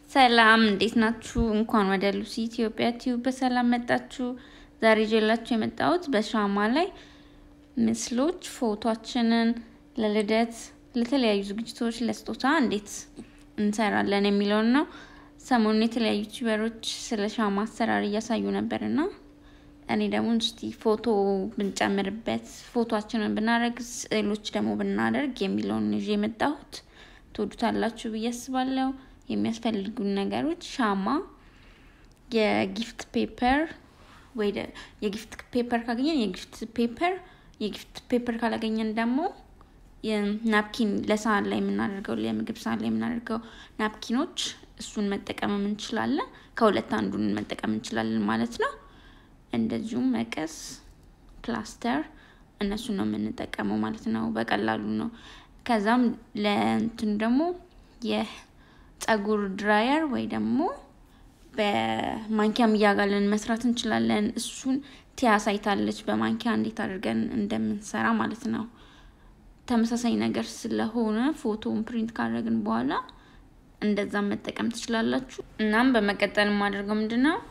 ሰላም እንዴት ናችሁ? እንኳን ወደ ሉሲ ኢትዮጵያ ቲዩብ በሰላም መጣችሁ። ዛሬ ይዤላችሁ የመጣሁት በሻማ ላይ ምስሎች ፎቶችንን ለልደት፣ ለተለያዩ ዝግጅቶች፣ ለስጦታ እንዴት እንሰራለን የሚለውን ነው። ሰሞኑን የተለያዩ ዩቲዩበሮች ስለ ሻማ አሰራር እያሳዩ ነበር እና እኔ ደግሞ እስቲ ፎቶ ብንጨምርበት ፎቶችንን ብናደርግ ስዕሎች ደግሞ ብናደርግ የሚለውን ይዤ የመጣሁት ትወዱታላችሁ ብዬ አስባለሁ። የሚያስፈልጉን ነገሮች ሻማ፣ የጊፍት ፔፐር ወይ የጊፍት ፔፐር ካገኘን የጊፍት ፔፐር፣ የጊፍት ፔፐር ካላገኘን ደግሞ ናፕኪን ለሳህን ላይ የምናደርገው የምግብ ሳህን ላይ የምናደርገው ናፕኪኖች እሱን መጠቀም እንችላለን። ከሁለት አንዱን መጠቀም እንችላለን ማለት ነው። እንደዚሁም መቀስ፣ ፕላስተር እነሱን ነው የምንጠቀመው ማለት ነው። በቀላሉ ነው። ከዛም ለእንትኑ ደግሞ የጸጉር ድራየር ወይ ደግሞ በማንኪያም እያጋለን መስራት እንችላለን። እሱን ቲያ ሳይታለች በማንኪያ እንዴት አድርገን እንደምንሰራ ማለት ነው። ተመሳሳይ ነገር ስለሆነ ፎቶውን ፕሪንት ካደረግን በኋላ እንደዛም መጠቀም ትችላላችሁ። እናም በመቀጠል የማደርገው ምንድን ነው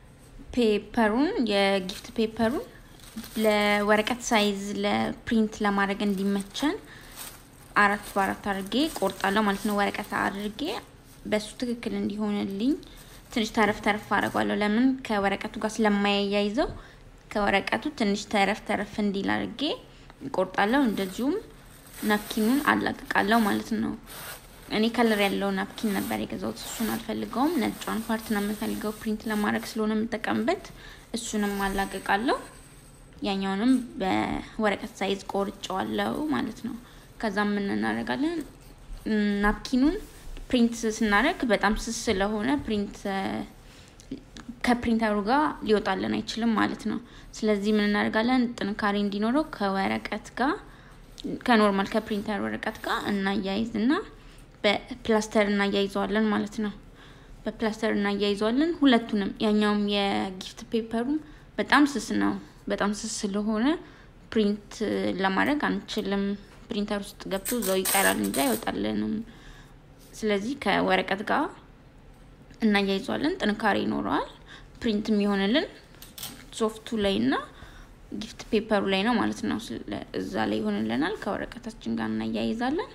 ፔፐሩን የጊፍት ፔፐሩን ለወረቀት ሳይዝ ለፕሪንት ለማድረግ እንዲመቸን አራት በአራት አድርጌ ቆርጣለሁ ማለት ነው። ወረቀት አድርጌ በሱ ትክክል እንዲሆንልኝ ትንሽ ተረፍ ተረፍ አድርጓለሁ። ለምን ከወረቀቱ ጋር ስለማያያይዘው ከወረቀቱ ትንሽ ተረፍ ተረፍ እንዲል አድርጌ ቆርጣለሁ። እንደዚሁም ናፕኪኑን አላቅቃለሁ ማለት ነው። እኔ ከለር ያለው ናፕኪን ነበር የገዛሁት። እሱን አልፈልገውም። ነጯን ፓርት ነው የምፈልገው ፕሪንት ለማድረግ ስለሆነ የምጠቀምበት። እሱንም አላቅቃለሁ። ያኛውንም በወረቀት ሳይዝ ቆርጨዋለሁ ማለት ነው። ከዛም ምን እናደርጋለን? ናፕኪኑን ፕሪንት ስናደርግ በጣም ስስ ስለሆነ ፕሪንት ከፕሪንተሩ ጋር ሊወጣልን አይችልም ማለት ነው። ስለዚህ ምን እናደርጋለን? ጥንካሬ እንዲኖረው ከወረቀት ጋር ከኖርማል ከፕሪንተር ወረቀት ጋር እናያይዝና በፕላስተር እናያይዘዋለን ማለት ነው። በፕላስተር እናያይዘዋለን ሁለቱንም። ያኛውም የጊፍት ፔፐሩም በጣም ስስ ነው። በጣም ስስ ስለሆነ ፕሪንት ለማድረግ አንችልም። ፕሪንተር ውስጥ ገብቶ እዛው ይቀራል እንጂ አይወጣልንም። ስለዚህ ከወረቀት ጋር እናያይዘዋለን። ጥንካሬ ይኖረዋል። ፕሪንት የሚሆንልን ሶፍቱ ላይ እና ጊፍት ፔፐሩ ላይ ነው ማለት ነው። እዛ ላይ ይሆንልናል። ከወረቀታችን ጋር እናያይዛለን።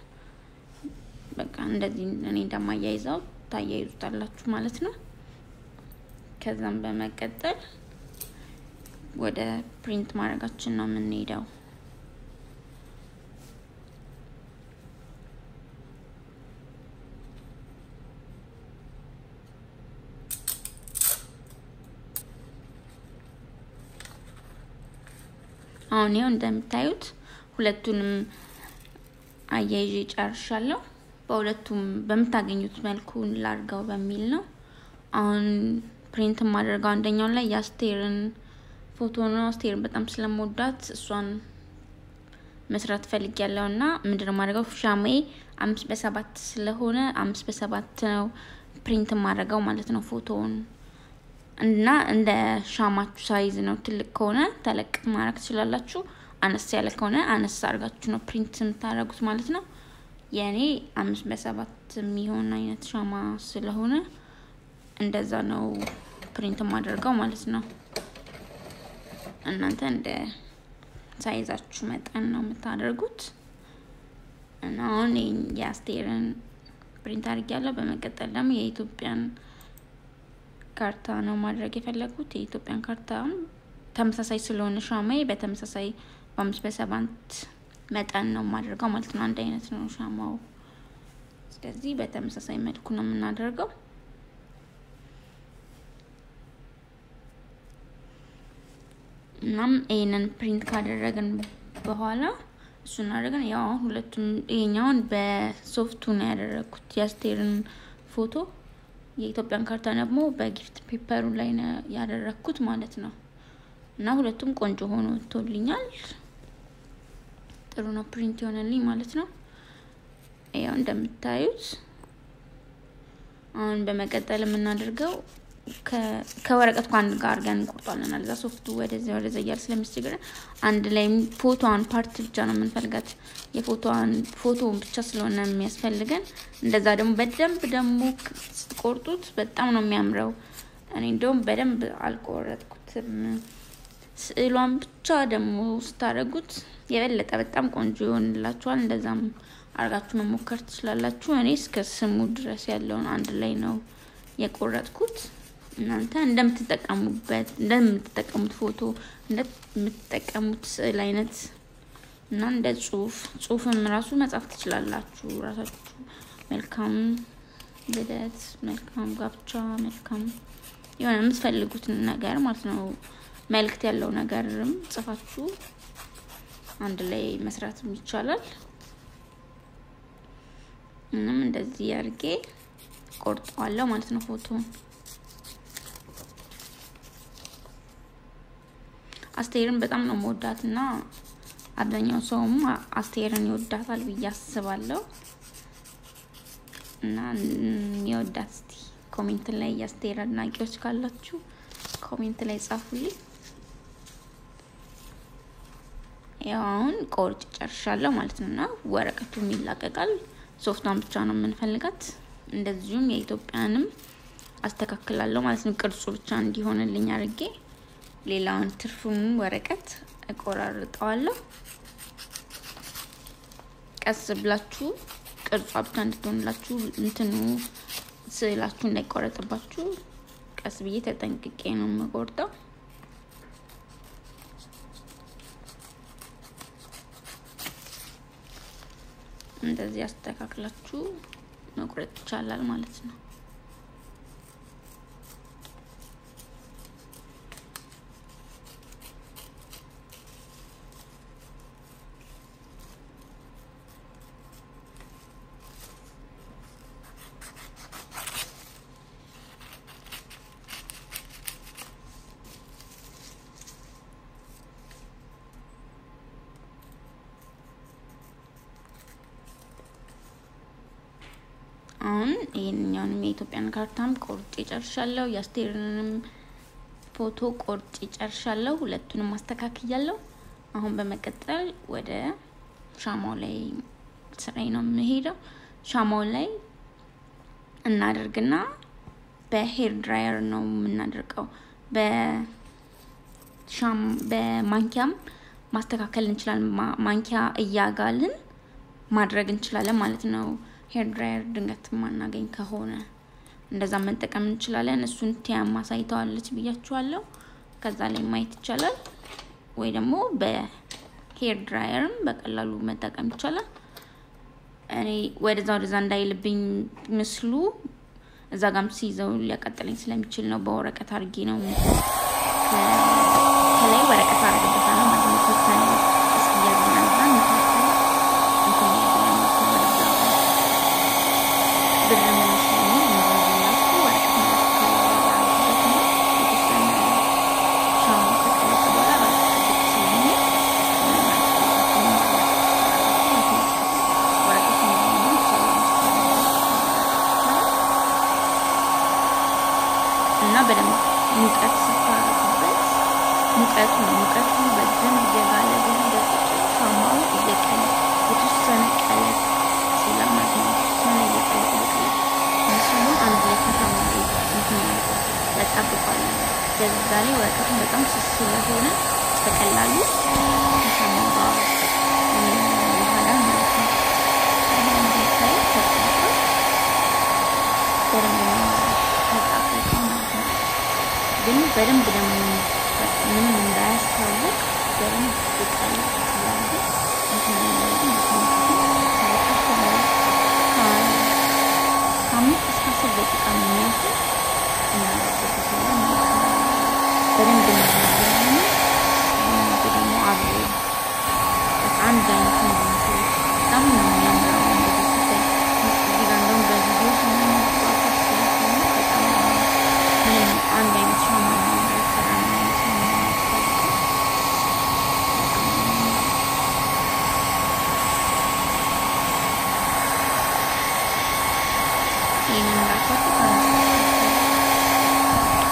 በቃ እንደዚህ እኔ እንደማያይዘው ታያይዙታላችሁ ማለት ነው። ከዛም በመቀጠል ወደ ፕሪንት ማድረጋችን ነው የምንሄደው። አሁን ይኸው እንደምታዩት ሁለቱንም አያይዤ ጨርሻለሁ። በሁለቱም በምታገኙት መልኩ ላርገው በሚል ነው። አሁን ፕሪንት የማደርገው አንደኛው ላይ የአስቴርን ፎቶ ነው። አስቴርን በጣም ስለምወዳት እሷን መስራት ፈልግ ያለው እና ምንድነው የማደርገው ሻማዬ አምስት በሰባት ስለሆነ አምስት በሰባት ነው ፕሪንት የማደርገው ማለት ነው ፎቶውን እና እንደ ሻማችሁ ሳይዝ ነው። ትልቅ ከሆነ ተለቅ ማድረግ ትችላላችሁ። አነስ ያለ ከሆነ አነስ አድርጋችሁ ነው ፕሪንት የምታደርጉት ማለት ነው። የእኔ አምስት በሰባት የሚሆን አይነት ሻማ ስለሆነ እንደዛ ነው ፕሪንት የማደርገው ማለት ነው። እናንተ እንደ ሳይዛችሁ መጠን ነው የምታደርጉት እና አሁን የአስቴርን ፕሪንት አድርጊያለሁ። በመቀጠል ደግሞ የኢትዮጵያን ካርታ ነው ማድረግ የፈለጉት። የኢትዮጵያን ካርታ ተመሳሳይ ስለሆነ ሻማዬ በተመሳሳይ በአምስት በሰባት መጠን ነው የማደርገው ማለት ነው። አንድ አይነት ነው ሻማው። ስለዚህ በተመሳሳይ መልኩ ነው የምናደርገው። እናም ይህንን ፕሪንት ካደረግን በኋላ እሱን አድርገን ያው አሁን ሁለቱም ይሄኛውን በሶፍቱ ነው ያደረግኩት የአስቴርን ፎቶ የኢትዮጵያን ካርታ ደግሞ በጊፍት ፔፐሩ ላይ ነው ያደረግኩት ማለት ነው። እና ሁለቱም ቆንጆ ሆኖ ወጥቶልኛል። ጥሩ ነው ፕሪንት የሆነልኝ ማለት ነው። ያው እንደምታዩት አሁን በመቀጠል የምናደርገው ከወረቀቱ ከአንድ ጋር አድርገን እንቆርጧለን። አለዛ ሶፍቱ ወደዚያ ወደዛ እያለ ስለሚያስቸግረን አንድ ላይ ፎቶዋን ፓርት ብቻ ነው የምንፈልጋት። የፎቶዋን ፎቶውን ብቻ ስለሆነ የሚያስፈልገን። እንደዛ ደግሞ በደንብ ደግሞ ስትቆርጡት በጣም ነው የሚያምረው። እኔ እንደውም በደንብ አልቆረጥኩትም። ስዕሏን ብቻ ደግሞ ስታደርጉት የበለጠ በጣም ቆንጆ ይሆንላችኋል። እንደዛም አርጋችሁ መሞከር ትችላላችሁ። እኔ እስከ ስሙ ድረስ ያለውን አንድ ላይ ነው የቆረጥኩት። እናንተ እንደምትጠቀሙበት እንደምትጠቀሙት ፎቶ እንደምትጠቀሙት ስዕል አይነት እና እንደ ጽሁፍ ጽሁፍም ራሱ መጻፍ ትችላላችሁ ራሳችሁ። መልካም ልደት፣ መልካም ጋብቻ፣ መልካም የሆነ የምትፈልጉትን ነገር ማለት ነው መልእክት ያለው ነገርም ጽፋችሁ አንድ ላይ መስራትም ይቻላል። ምንም እንደዚህ አድርጌ ቆርጠዋለሁ ማለት ነው ፎቶውን። አስቴርን በጣም ነው መወዳት እና አብዛኛው ሰውም አስቴርን ይወዳታል ብዬ አስባለሁ። እና የወዳት እስቲ ኮሜንት ላይ የአስቴር አድናቂዎች ካላችሁ ኮሜንት ላይ ጻፉልኝ። ያው አሁን ቆርጭ ጨርሻለሁ ማለት ነው እና ወረቀቱም ይላቀቃል። ሶፍቷን ብቻ ነው የምንፈልጋት። እንደዚሁም የኢትዮጵያንም አስተካክላለሁ ማለት ነው ቅርጹ ብቻ እንዲሆንልኝ አድርጌ ሌላውን ትርፉም ወረቀት እቆራርጠዋለሁ። ቀስ ብላችሁ ቅርጿ ብቻ እንድትሆንላችሁ እንትኑ ስዕላችሁ እንዳይቆረጥባችሁ ቀስ ብዬ ተጠንቅቄ ነው የምቆርጠው። እንደዚህ አስተካክላችሁ መቁረጥ ይቻላል ማለት ነው። አሁን ይህንኛውንም የኢትዮጵያን ካርታም ቆርጬ ጨርሻለሁ። የአስቴርንም ፎቶ ቆርጬ ጨርሻለሁ። ሁለቱንም ማስተካክያለሁ። አሁን በመቀጠል ወደ ሻማው ላይ ስራዬ ነው የምሄደው። ሻማው ላይ እናደርግና በሄር ድራየር ነው የምናደርገው። በማንኪያም ማስተካከል እንችላለን። ማንኪያ እያጋልን ማድረግ እንችላለን ማለት ነው። ሄር ድራየር ድንገት ማናገኝ ከሆነ እንደዛ መጠቀም እንችላለን። እሱን ቲያም አሳይተዋለች ብያችኋለሁ። ከዛ ላይ ማየት ይቻላል። ወይ ደግሞ በሄር ድራየርም በቀላሉ መጠቀም ይቻላል። እኔ ወደዛ ወደዛ እንዳይልብኝ ምስሉ እዛ ጋም ሲይዘው ሊያቀጥለኝ ስለሚችል ነው በወረቀት አድርጌ ነው ከላይ ወረቀት አድርግበታለሁ ማለት ነው። ተወሰነ እስኪያዝናዛ ምክንያቱም እንትን ብር መመስለኝ እንደዚላችሁ ወረቀት ማለት ነው። የተወሰነ ሻማ ከቀለጠ በኋላ ወረቀት ስለሚ ወረቀት እንዲሆኑ እና በደንብ ሙቀት ስታረጉበት ሙቀቱ ሙቀቱ በደንብ እየጋለ ቢሆን ሻማው እየቀለ የተወሰነ ቀለት ሲላ ማለት ነው። የተወሰነ እየቀለ እየቀለ ምስሉን አንድ ላይ ከሻማ እንትን ያጣብቋለን። በዛ ላይ ወረቀቱን በጣም ስስ ስለሆነ በቀላሉ ከሻማው ጋር ይዋሃላል ማለት ነው። እንደታይ ተጣጣ በደንብ ነው ተጣጣቀው ማለት ነው። ግን በደንብ ደግሞ ምንም እንዳያስታውቅ በደንብ ቃል ስላለ ከአምስት እስከ አስር ደቂቃ የሚያክል እናደርግበታለን ማለት ነው። በደንብ እናደርጋለን። ደግሞ አብሮ አንድ አይነት እንዲመስል በጣም ነው የሚያምረው። እንደዚህ ሲታይ እዚህ ጋር እንደውም በቪዲዮ ስንመጣበት ስለሆነ በጣም ምንም አንድ አይነት ሻማ ነው የተሰራ ነው ማለት ነው የሚያስታውቀው። ይህንን እንዳልኳችሁ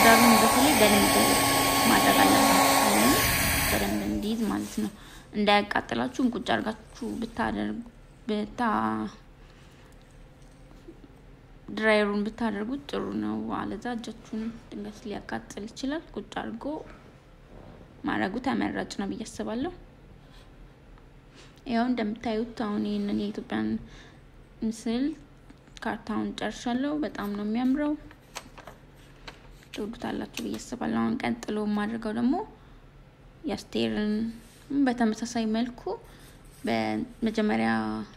ዳሩን በተለይ በደንብ ማድረግ አለባችሁ፣ በደንብ እንዲይዝ ማለት ነው። እንዳያቃጥላችሁም ቁጭ አድርጋችሁ ብታደርጉ ብታ ድራየሩን ብታደርጉት ጥሩ ነው። አለዛ እጃችሁን ድንገት ሊያቃጥል ይችላል። ቁጭ አድርጎ ማድረጉ ተመራጭ ነው ብዬ አስባለሁ። ያው እንደምታዩት አሁን ይህንን የኢትዮጵያን ምስል ካርታውን ጨርሻለሁ። በጣም ነው የሚያምረው። ትወዱታላችሁ ብዬ አስባለሁ። አሁን ቀጥሎ የማድርገው ደግሞ የአስቴርን በተመሳሳይ መልኩ በመጀመሪያ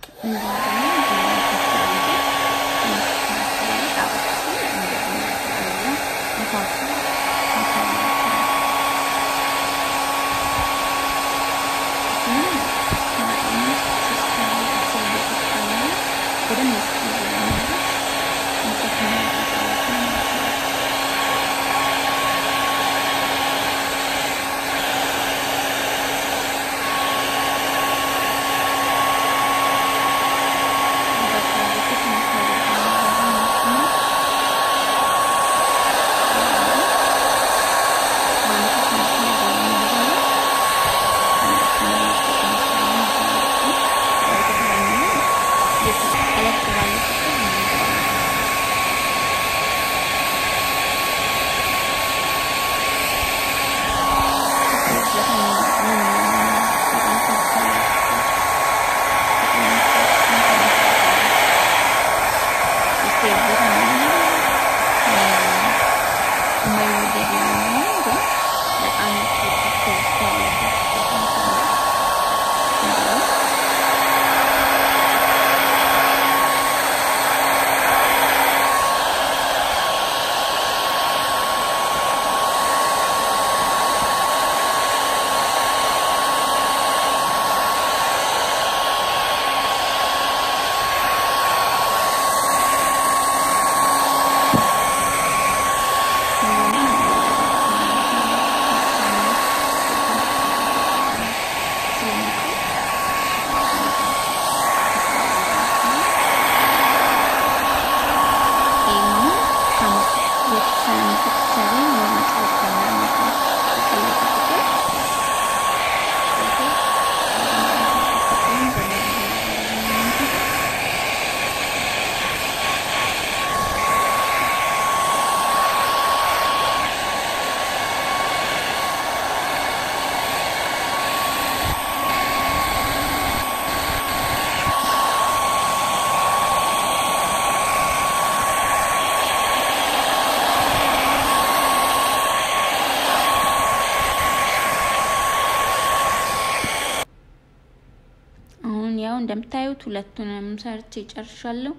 እንደምታዩት ሁለቱንም ሰርቼ ጨርሻለሁ።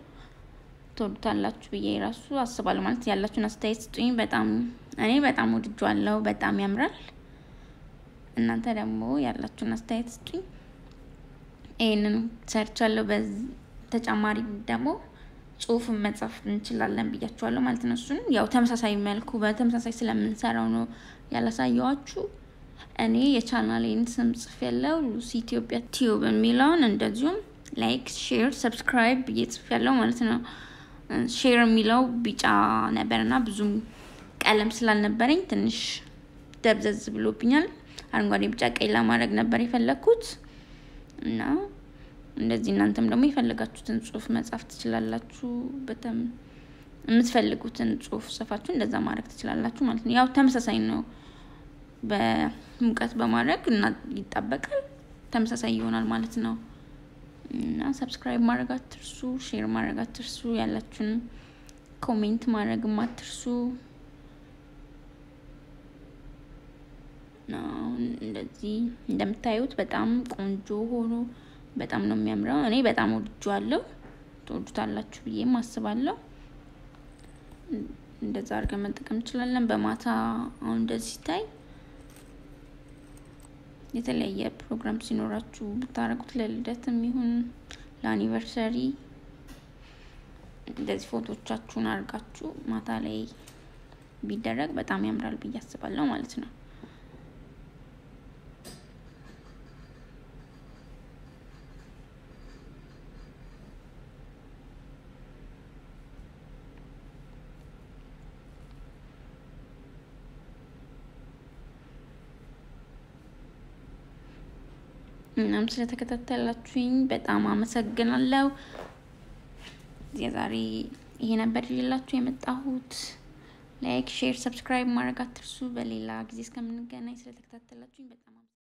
ትወዱታላችሁ ብዬ ራሱ አስባለሁ። ማለት ያላችሁን አስተያየት ስጡኝ። በጣም እኔ በጣም ወድጄዋለሁ። በጣም ያምራል። እናንተ ደግሞ ያላችሁን አስተያየት ስጡኝ። ይህንን ሰርቻለሁ። በተጨማሪ ደግሞ ጽሁፍን መጻፍ እንችላለን ብያችኋለሁ ማለት ነው። እሱን ያው ተመሳሳይ መልኩ በተመሳሳይ ስለምንሰራው ነው ያላሳየዋችሁ። እኔ የቻናሌን ስም ጽፍ ያለው ሉሲ ኢትዮጵያ ቲዩብ የሚለውን እንደዚሁም ላይክ፣ ሼር፣ ሰብስክራይብ ብዬ ጽፍ ያለው ማለት ነው። ሼር የሚለው ቢጫ ነበር እና ብዙም ቀለም ስላልነበረኝ ትንሽ ደብዘዝ ብሎብኛል። አረንጓዴ፣ ቢጫ፣ ቀይ ለማድረግ ነበር የፈለግኩት እና እንደዚህ እናንተም ደግሞ የፈለጋችሁትን ጽሁፍ መጻፍ ትችላላችሁ። በተም የምትፈልጉትን ጽሁፍ ጽፋችሁ እንደዛ ማድረግ ትችላላችሁ ማለት ነው። ያው ተመሳሳይ ነው በሙቀት በማድረግ እና ይጣበቃል። ተመሳሳይ ይሆናል ማለት ነው። እና ሰብስክራይብ ማድረግ አትርሱ፣ ሼር ማድረግ አትርሱ፣ ያላችሁን ኮሜንት ማድረግም አትርሱ። እንደዚህ እንደምታዩት በጣም ቆንጆ ሆኖ በጣም ነው የሚያምረው። እኔ በጣም ወድጄዋለሁ። ትወዱታላችሁ ብዬም አስባለሁ። እንደዛ አድርገን መጠቀም እንችላለን። በማታ አሁን እንደዚህ ሲታይ የተለያየ ፕሮግራም ሲኖራችሁ ብታረጉት ለልደትም ይሁን ለአኒቨርሰሪ እንደዚህ ፎቶቻችሁን አድርጋችሁ ማታ ላይ ቢደረግ በጣም ያምራል ብዬ አስባለሁ ማለት ነው። እናም ስለተከታተላችሁኝ በጣም አመሰግናለሁ። የዛሬ ይሄ ነበር ይዤላችሁ የመጣሁት። ላይክ፣ ሼር፣ ሰብስክራይብ ማድረግ አትርሱ። በሌላ ጊዜ እስከምንገናኝ ስለተከታተላችሁኝ በጣም